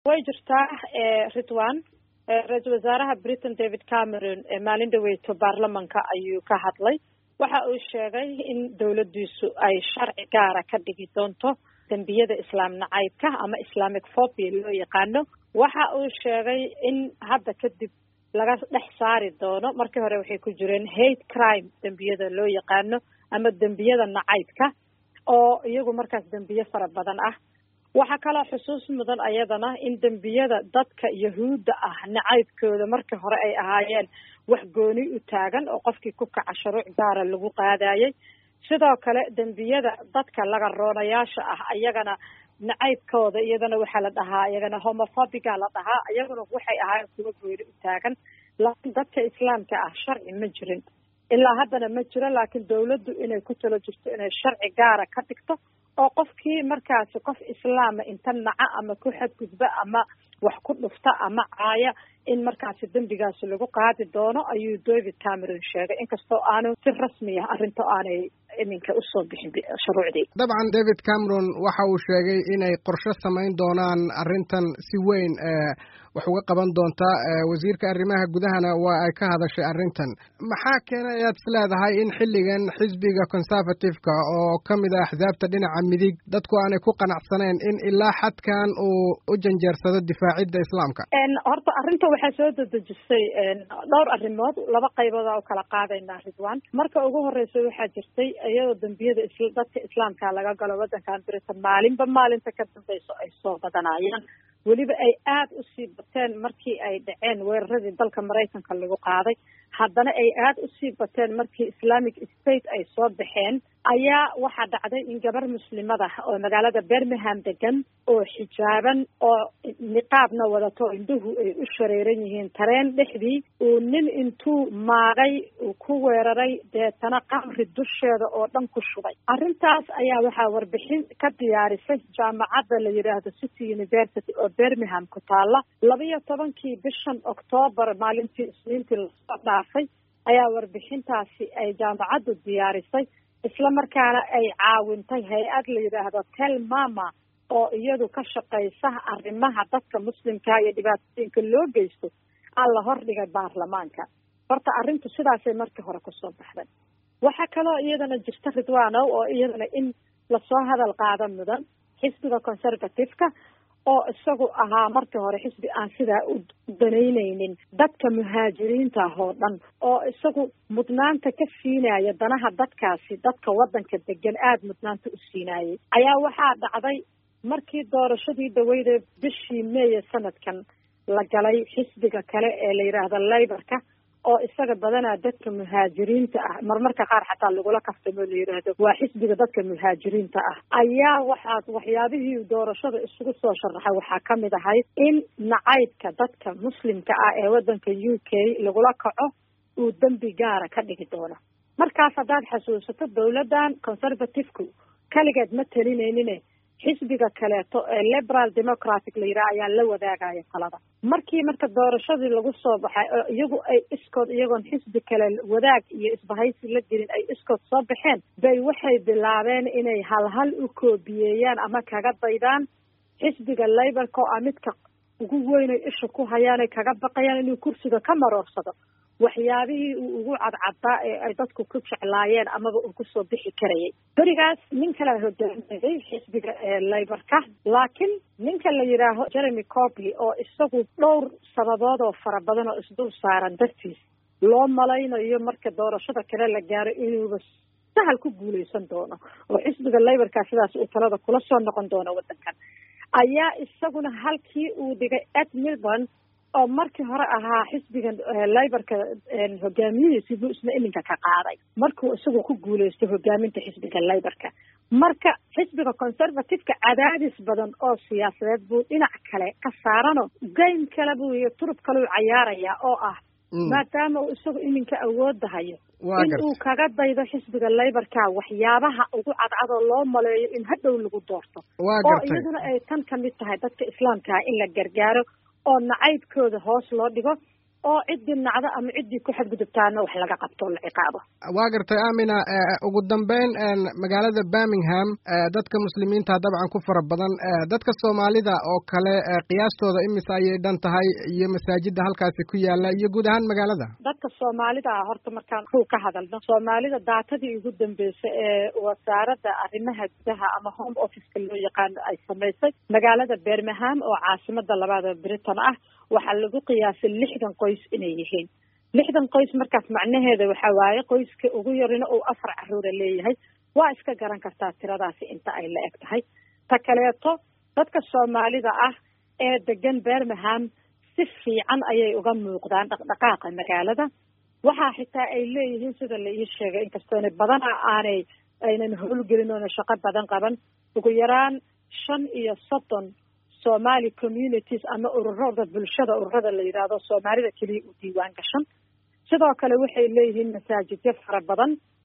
way jirtaa ridwan ra-iisul wasaaraha britain david cameron maalin dhaweyto baarlamanka ayuu ka hadlay waxa uu sheegay in dowladdiisu ay sharci gaara ka dhigi doonto dembiyada islaam nacaybka ama islamic phobia loo yaqaano waxa uu sheegay in hadda kadib laga dhex saari doono markii hore waxay ku jireen hate crime dembiyada loo yaqaano ama dembiyada nacaybka oo iyagu markaas dembiye fara badan ah waxaa kaloo xusuus mudan ayadana in dembiyada dadka yahuudda ah nacaybkooda markii hore ay ahaayeen wax gooni u taagan oo qofkii ku kaca shuruuc gaara lagu qaadayay sidoo kale dembiyada dadka laga roonayaasha ah ayagana nacaybkooda iyadana waxaa la dhahaa iyagana homophobiga la dhahaa iyaguna waxay ahaayeen kuwa gooni u taagan laakiin dadka islaamka ah sharci ma jirin ilaa haddana ma jiro laakiin dawladdu inay ku talo jirto inay sharci gaara ka dhigto oo qofkii markaasi qof islaama inta naca ama ku xadgudba ama wax ku dhufta ama caaya in markaasi dembigaasi lagu qaadi doono ayuu david cameron sheegay inkastoo aanu si rasmiya arrinta aanay iminka usoo bixin shuruucdii dabcan david cameron waxa uu sheegay inay qorshe samayn doonaan arrintan si weyn wax uga qaban doontaa wasiirka arrimaha gudahana waa ay ka hadashay arrintan maxaa keenay ayaad is leedahay in xilligan xisbiga conservative-ka oo ka mid ah axsaabta dhinaca midig dadku aanay ku qanacsaneen in ilaa xadkan uu u janjeersado difaacidda islaamka horta arrinta waxaa soo dedejisay dhowr arrimood laba qaybooda u kala qaadaynaa ridwan marka ugu horeysa waxaa jirtay iyadoo dembiyada dadka islaamka laga galo waddankan britain maalinba maalinta ka dambeyso ay soo badanayaan weliba ay aada usii bateen markii ay dhaceen weeraradii dalka maraykanka lagu qaaday haddana ay aada usii bateen markii islamic state ay soo baxeen ayaa waxaa dhacday in gabar muslimada oo magaalada birmingham degan oo xijaaban oo niqaabna wadato indhuhu ay u shareeran yihiin tareen dhexdii uu nin intuu maagay uu ku weeraray deetana qamri dusheeda oo dhan ku shubay arrintaas ayaa waxaa warbixin ka diyaarisay jaamacadda la yidhaahdo city university oo birmingham ku taalla labiyo tobankii bishan oktoobar maalintii isniintii lasoo dhaafay ayaa warbixintaasi ay jaamacaddu diyaarisay isla markaana ay caawintay hay-ad la yidhaahdo tel mama oo iyadu ka shaqaysa arrimaha dadka muslimka iyo dhibaatooyinka loo geysto alla hordhigay baarlamaanka horta arrintu sidaasay markii hore kusoo baxday waxaa kaloo iyadana jirta ridwanow oo iyadana in lasoo hadal qaada mudan xisbiga conservative-ka oo isagu ahaa markii hore xisbi aan sidaa u danaynaynin dadka muhaajiriinta ah oo dhan oo isagu mudnaanta ka siinaya danaha dadkaasi dadka waddanka degan aada mudnaanta u siinayay ayaa waxaa dhacday markii doorashadii dhaweyde bishii meeye sanadkan la galay xisbiga kale ee la yidhaahdo layborka oo isaga badanaa dadka muhaajiriinta ah marmarka qaar xataa lagula kaftamo la yidhaahdo waa xisbiga dadka muhaajiriinta ah ayaa waxaa waxyaabihii doorashada isugu soo sharaxay waxaa ka mid ahayd in nacaybka dadka muslimka ah ee waddanka u k lagula kaco uu dembi gaara ka dhigi doono markaas haddaad xasuusato dawladdan conservative-ku kaligeed ma talinaynin xisbiga kaleeto ee liberal democratic la yidhaha ayaa la wadaagaya talada markii marka doorashadii lagu soo baxay oo iyagu ay iskood iyagoon xisbi kale wadaag iyo isbahaysi la gelin ay iskood soo baxeen bay waxay bilaabeen inay halhal u koobiyeeyaan ama kaga daydaan xisbiga laborka oo ah midka ugu weynay isha ku hayaanay kaga baqayaan inuu kursiga ka maroorsado waxyaabihii uu ugu cadcadaa ee ay dadku ku jeclaayeen amaba uu kusoo bixi karayay berigaas nin kala hogaaminayay xisbiga layborka laakiin ninka la yidhaaho jeremy corby oo isagu dhowr sababood oo fara badan oo isdul saaran dartiis loo malaynayo marka doorashada kale la gaaro inuuba sahal ku guuleysan doono oo xisbiga layborka sidaas uu talada kula soo noqon doono waddankan ayaa isaguna halkii uu dhigay ed milburn oo markii hore ahaa xisbigan layborka hogaamiyihiisi buu isna iminka ka qaaday markuu isagu ku guuleysto hogaaminta xisbiga layborka marka xisbiga conservative-ka cadaadis badan oo siyaasadeed buu dhinac kale ka saarano game kale buu iyo turub kaleu cayaarayaa oo ah maadaama uu isagu iminka awoodda hayo in uu kaga daydo xisbiga layborka waxyaabaha ugu cadcadoo loo maleeyo in hadhow lagu doorto oo iyaduna ay tan ka mid tahay dadka islaamkaa in la gargaaro oo nacaybkooda hoos loo dhigo oo ciddii nacdo ama ciddii ku xadgudubtaana wax laga qabto la ciqaabo waa gartay amina ugu dambeyn magaalada birmingham dadka muslimiinta dabcan ku fara badan dadka soomaalida oo kale qiyaastooda imise ayay dhan tahay iyo masaajida halkaasi ku yaala iyo guud ahaan magaalada dadka soomaalida ah horta markaan ku ka hadalno soomaalida daatadii ugu dambeysay ee wasaaradda arrimaha gudaha ama home officeka loo yaqaano ay samaysay magaalada birmingham oo caasimada labaada britain ah waxaa lagu qiyaasay lixdan qoys inay yihiin lixdan qoys markaas macnaheeda waxaa waaye qoyska ugu yarina uu afar caruura leeyahay waa iska garan kartaa tiradaasi inta ay la eg tahay ta kaleeto dadka soomaalida ah ee degan birmingham si fiican ayay uga muuqdaan dhaqdhaqaaqa magaalada waxaa xitaa ay leeyihiin sida la ii sheegay inkastoona badana aanay aynan howlgelin oona shaqo badan qaban ugu yaraan shan iyo soddon somali communities ama ururada bulshada ururada la yidhaahdo soomaalida keliya u diiwaan gashan sidoo kale waxay leeyihiin masaajidyo fara badan